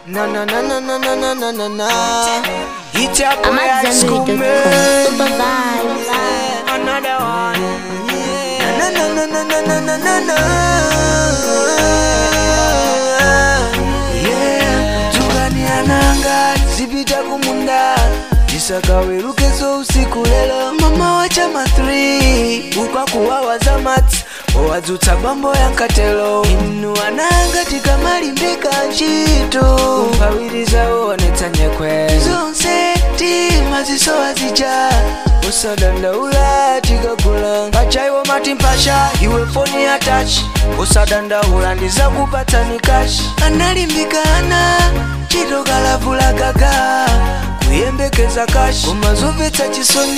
Na na na na na na na na na na. It's your boy I'm at high school Zenbury.com. man. Super vibes. Another one. Na na na na na na na na na. Yeah, tukani ananga zipita kumunda tisakawerukezo usiku lelo mama wa chama 3 ukwakuwawa za mats owadzutsa bambo yankatelo inu ananga tikamalimbika ntchito mpawirizawo onetsanyekwe zonse timazisowa zija usadandaula tikagula pachaiwo mati mpasha iwe foni ya tachi usadandaula ndizakupatani kashi analimbikana chitokalavula gaga kuyembekeza kashi umazumvetsa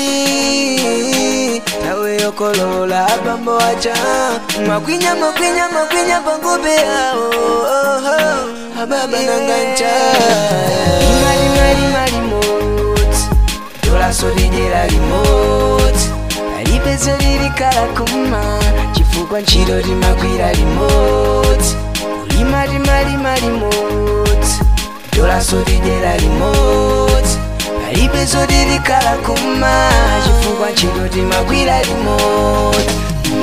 chisoni tawe yokolola abambo aja makwinya makwinya makwinya pangobe yawo ababa nangancha imali mali mali moti tolasolidyera limoti alipeze lilikala kuma chifukwa ntchito timakwira limoti kulima timalima limoti tolasolidyera limoti alipezo lilikala kuma chifukwa ntchito timakwira limoti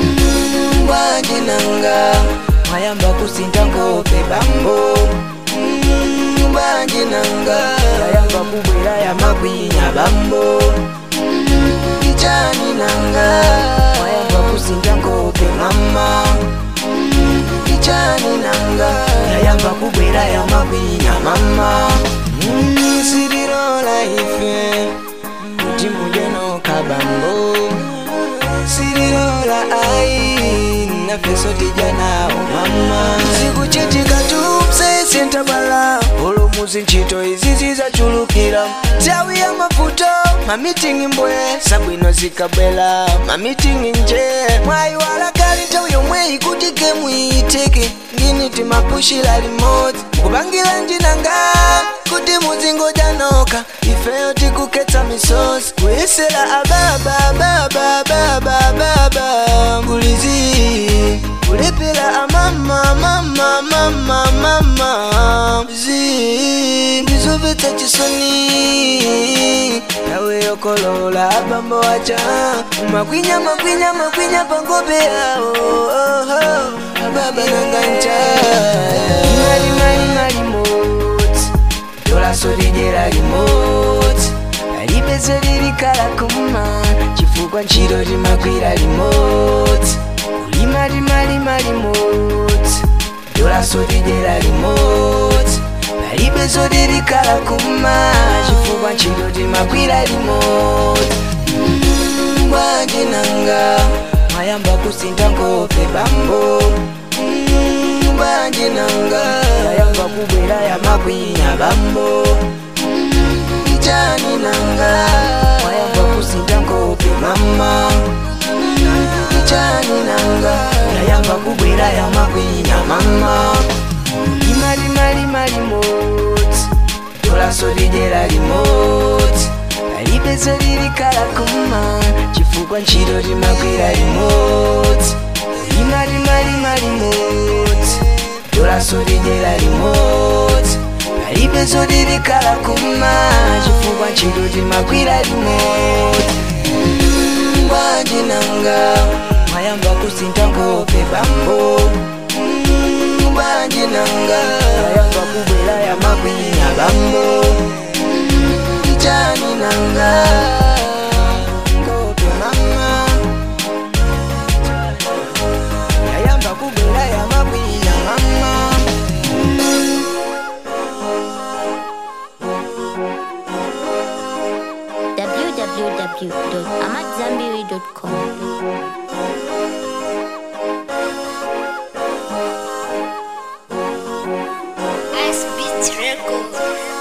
mbwanjinanga mwayamba kusinta ngope bambo Mm, mbwanjinanga yayamba kubwera yamakwinya bambo ichani nanga mwayamba kusinta ngope mama ichani nanga yayamba kubwera yamakwinya mama Mm, sirirola ife kuti mujenoka bambo sirirola ai nafeso tijanawo mama zikuchitika tupsese ntabala olomuzi ntchito izi zizachulukira nthawi ya mavuto mamitingi mbwe sabwino zikabwela mamitingi nje mwayiwala kali nthawi yomwe ikuti gemu iyitike ngini timapushira limodzi kupangira njinanga kuti muzingojanoka ifeyo tikuketsa misozi kuyesera ababa ababa ababa ababa ngulizi kulepera amama mama mama mama zi ndizomvetsa chisoni yawe yokolola abambo aja makwinya makwinya makwinya pangobe yawo ababa nangancha mali mali mali moti tolasolidyera limoti alipeze lilikala kuma chifukwa ntchito timakwira limoti kulima timalima limoti tolasolidyera limoti alipezo lilikala kuma chifukwa ntchito timakwira limoti mbwanjinanga mwayamba kusinta ngope bambo Mm, mbwanjinanga yayamba kubwera yamakwinya bambo ichani nanga mwayamba kusinta ngope mama ichani nanga yayamba kubwera yamakwinya mama imali mali mali moti tolasolidyera limoti alipezo lilikala kuma chifukwa ntchito timakwira limoti imali mali mali moti tolasolidyera limoti alipezo lilikala kuma chifukwa ntchito timakwira limoti mbwanjinanga mwayamba kusinta ngope bambo Mm, mbwanjinanga yayamba kubwera yamakwinya bambo ichani nanga ngope mama yayamba kubwera yamakwinya mama www.amatzambiri.com. Ice Beats Records.